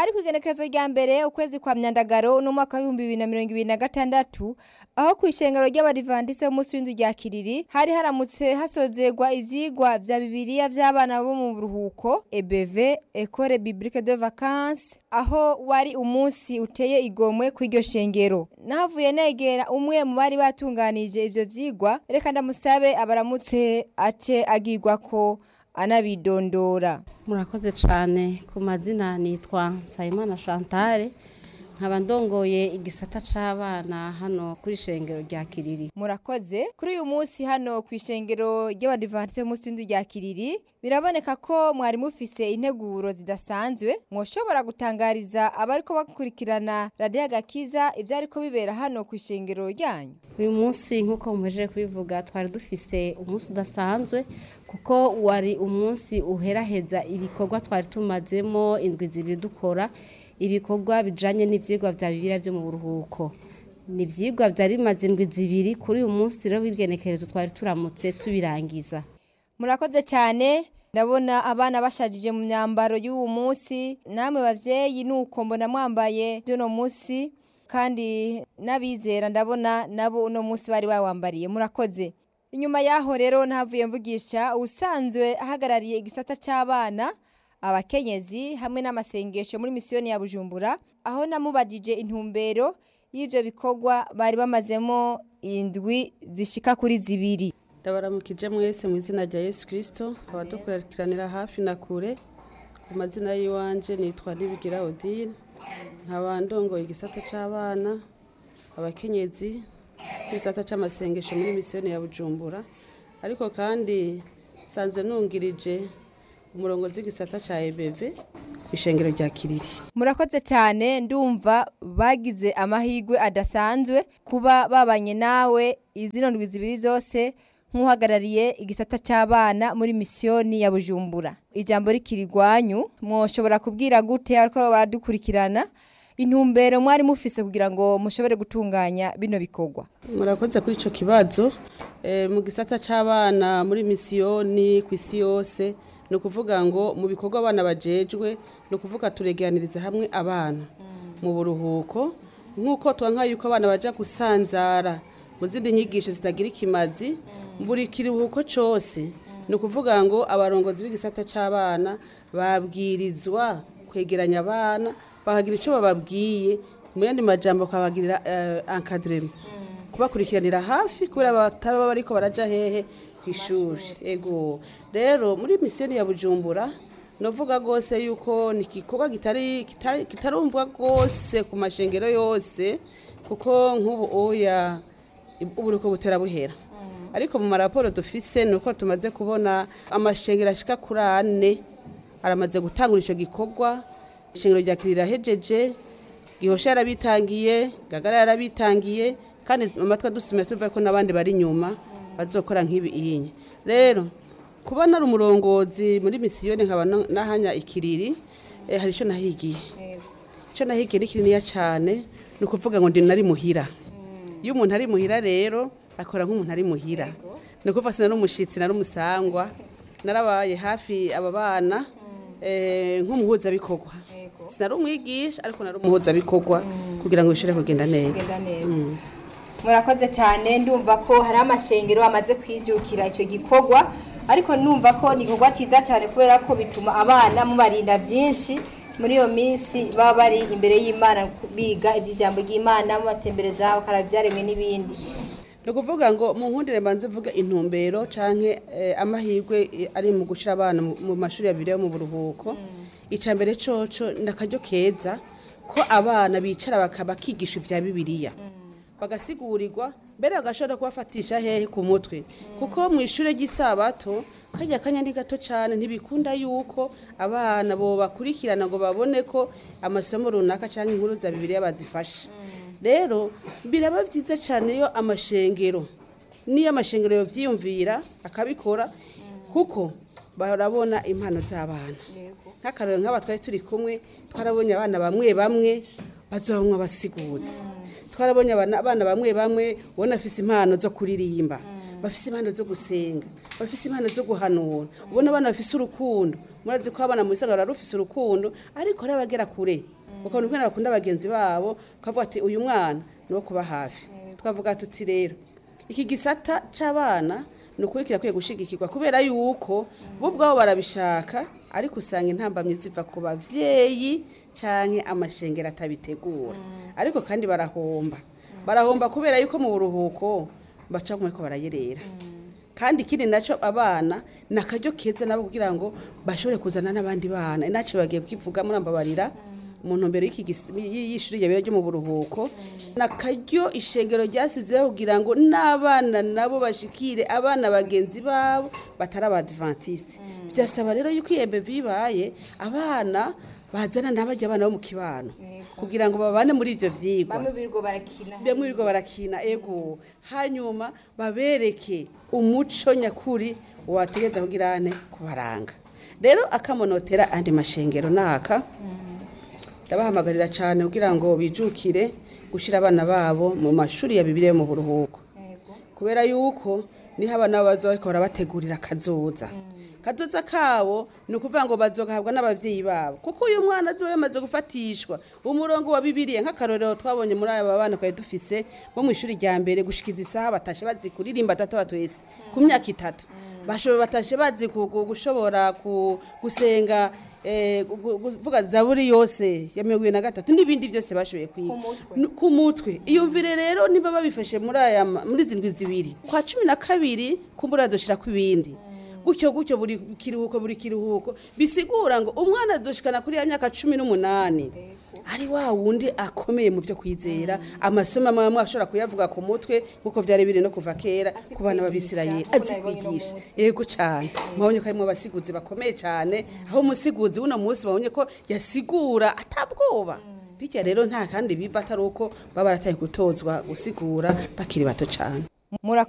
hari kwigenekerezo rya mbere ukwezi kwa myandagaro n'umwaka w'ibihumbi bibiri na mirongo ibiri na gatandatu aho ku ishengero ry'abadivantise b'umunsi w'inzu rya kiriri hari haramutse hasozerwa ivyigwa vya bibiliya vy'abana bo mu buruhuko ebv ecole biblique de vacances aho wari umunsi uteye igomwe kw'iryo shengero nahavuye negera umwe mu bari batunganije ivyo vyigwa reka ndamusabe abaramutse ace agirwako anabidondora murakoze cyane ku mazina nitwa nsabimana chantal nkaba ndongoye igisata c'abana hano kuri shengero rya kiriri murakoze kuri uyu munsi hano ku ishengero ry'abadivantise b'umunsi w'inzu rya kiriri biraboneka ko mwari mufise integuro zidasanzwe mwoshobora gutangariza abariko bakurikirana radiyo agakiza ibyo ariko bibera hano ku ishengero ryanyu uyu munsi nk'uko muhejeje kubivuga twari dufise umunsi udasanzwe kuko wari umunsi uheraheza ibikorwa twari tumazemo indwi zibiri dukora ibikorwa bijanye n'ivyigwa vya bibira vyo mu buruhuko ni ivyigwa vyari bimaze indwi zibiri kuri uyu munsi rero w'igenekerezo twari turamutse tubirangiza murakoze cyane ndabona abana bashajije mu myambaro y'uwo munsi namwe bavyeyi nuko mbona mwambaye by'uno munsi kandi n'abizera ndabona nabo uno munsi bari bawambariye murakoze inyuma yaho rero ntavuye mvugisha usanzwe ahagarariye igisata c'abana abakenyezi hamwe n'amasengesho muri misiyoni ya bujumbura aho namubajije intumbero y'ivyo bikorwa bari bamazemo indwi zishika kuri zibiri ndabaramukije mwese mu izina rya yesu kirisito abadukurikiranira hafi na kure ku mazina y'iwanje nitwa nibigira odile nkaba ndongoye igisata c'abana abakenyezi n'igisata c'amasengesho muri misiyoni ya bujumbura ariko kandi sanze nungirije umurongozi w'igisata ca ebeve ku ishengero rya kiriri murakoze cyane ndumva bagize amahirwe adasanzwe kuba babanye nawe izino ndwi zibiri zose nk'uhagarariye igisata cy'abana muri misiyoni ya bujumbura ijambo rikiri rwanyu mwoshobora kubwira gute ariko baradukurikirana intumbero mwari mufise kugira ngo mushobore gutunganya bino bikorwa murakoze kuri ico kibazo Eh, mu gisata c'abana muri misiyoni ku isi yose ni ukuvuga ngo mu bikorwa abana bajejwe ni ukuvuga turegeraniriza hamwe abana mu buruhuko nk'uko twanka yuko abana baja gusanzara mu zindi nyigisho zitagira ikimazi buri kiruhuko cose ni ukuvuga ngo abarongozi b'igisata c'abana babwirizwa kwegeranya abana bakagira ico bababwiye mu yandi majambo bakabagirira uh, encadrement kubakurikiranira hafi kubera bataba bariko baraja hehe kw'ishuri ego rero muri misiyoni ya bujumbura novuga rwose yuko ni igikorwa kitari kitari- kitarumvwa rwose ku mashengero yose kuko nk'ubu oya uburuko butera buhera ariko mu maraporo dufise ni uko tumaze kubona amashengero ashika kuri ane aramaze gutangura ico gikorwa ishengero rya kirira hejeje gihosha yarabitangiye gagara yarabitangiye kandi amatwi adusime tuvuga ko n'abandi bari inyuma bazokora nk'ibi inye rero kuba nari umurongozi muri misiyoni nkaba no- nahanya ikiriri eh, hari ico nahigiye ico nahigiye ni kininiya cane ni ukuvuga ngo ndi nari muhira iyo umuntu ari muhira rero akora nk'umuntu ari muhira ni ukuvuga sinari umushitsi nari umusangwa narabaye hafi aba bana eh, nk'umuhuzabikorwa sinari umwigisha ariko nari umuhuzabikorwa kugira ngo bishobore kugenda neza murakoze cyane ndumva ko hari amashengero amaze kwijukira icyo gikorwa ariko numva ko ni igikorwa cyiza cyane kubera ko bituma abana mubarinda byinshi muri iyo minsi baba bari imbere y'imana biga iby'ijambo ry'imana mubatembereza bakaraba ibyaremwe n'ibindi ni ukuvuga ngo mu nkundire mbanze mvuga intumbero canke eh, amahirwe eh, ari mu gushira abana mu- mu mashuri abiri yo mu buruhuko icya mbere coco ni akaryo keza ko abana bicara baka- bakigisha ivya bibiliya bagasigurirwa mbere bagashobora kubafatisha hehe ku mutwe kuko mu ishure ry'isabato kajya kanya ni gato cyane ntibikunda yuko abana bo bakurikirana ngo babone ko amasomo runaka cyangwa inkuru za bibiliya bazifashe rero biraba byiza cyane iyo amashengero niyo amashengero yovyiyumvira akabikora kuko barabona impano z'abana nk'akarero nk'aba twari turi kumwe twarabonye abana bamwe bamwe bazabamwe abasiguzi twarabonye abana abana bamwe bamwe ubona afise impano zo kuririmba bafise impano zo gusenga bafise impano zo guhanura ubona abana bafise urukundo murazi ko abana mu isagara rufise urukundo ariko hari abagera kure ukabona ukuntu bakunda bagenzi babo ukavuga ati uyu mwana ni uwo kuba hafi twavuga tuti rero iki gisata c'abana ni ukuri kirakwiye gushigikirwa kubera yuko bo ubwabo barabishaka ariko usanga intambamyi ziva ku bavyeyi canke amashengero atabitegura ariko kandi barahomba barahomba kubera yuko mu buruhuko baca ko barayerera kandi ikindi nacyo abana ni akaryo keza nabo kugira ngo bashobore kuzana n'abandi bana inaci bagiye kwivuga murambabarira mu ntumbero y'iki gis- y- y'ishuri ryabera ryo mu buruhuko ni akaryo ishengero ryasizeho kugira ngo n'abana nabo bashikire abana bagenzi babo batari abadivantisite byasaba rero yuko iyo ebevi ibaye abana bazana n'abarya abana bo mu kibano kugira ngo babane muri ivyo vyigwa bamwe birirwa barakina bamwe birirwa barakina ego hanyuma babereke umuco nyakuri wategeza kugira ane kubaranga rero akamonotera andi mashengero naka ndabahamagarira cyane kugira ngo bijukire gushyira abana babo mu mashuri ya bibiliya yo mu buruhuko kubera yuko niho abana bazo bariko barabategurira kazoza kazoza kabo ni ukuvuga ngo bazogahabwa n'abavyeyi babo kuko uyu mwana azoba yamaze gufatishwa umurongo wa bibiliya nk'akarorero twabonye muri aba bana twari dufise bo mu ishuri rya mbere gushikiza isaha batashe bazi kuririmba tatu batwese ku myaka itatu bashobora batashe bazi ku- ku- gushobora ku- gusenga eh, gu- gu- kuvuga zaburi yose ya mirongo ibiri na gatatu n'ibindi byose bashoboye kwiga N- ku mutwe iyumvire rero niba babifashe muri aya ma- muri izi ndwi zibiri kwa cumi na kabiri kumbura azoshirako ibindi gutyo gutyo buri kiruhuko buri kiruhuko bisigura ngo umwana azoshikana kuri ya myaka cumi n'umunani ari wa wundi akomeye mu byo kwizera amasomo amwe amwe ashobora kuyavuga ku mutwe nk'uko byari biri no kuva kera Azi ku bana kwigisha, b'abisirayeli nk'uko azi nabibonye uno kwigisha munsi. yego cyane mubonye ko harimo abasiguzi bakomeye cyane aho umusiguzi w'uno munsi babonye ko yasigura atabwoba bityo rero nta kandi biva atari uko baba barataye gutozwa gusigura bakiri bato cyane murakoze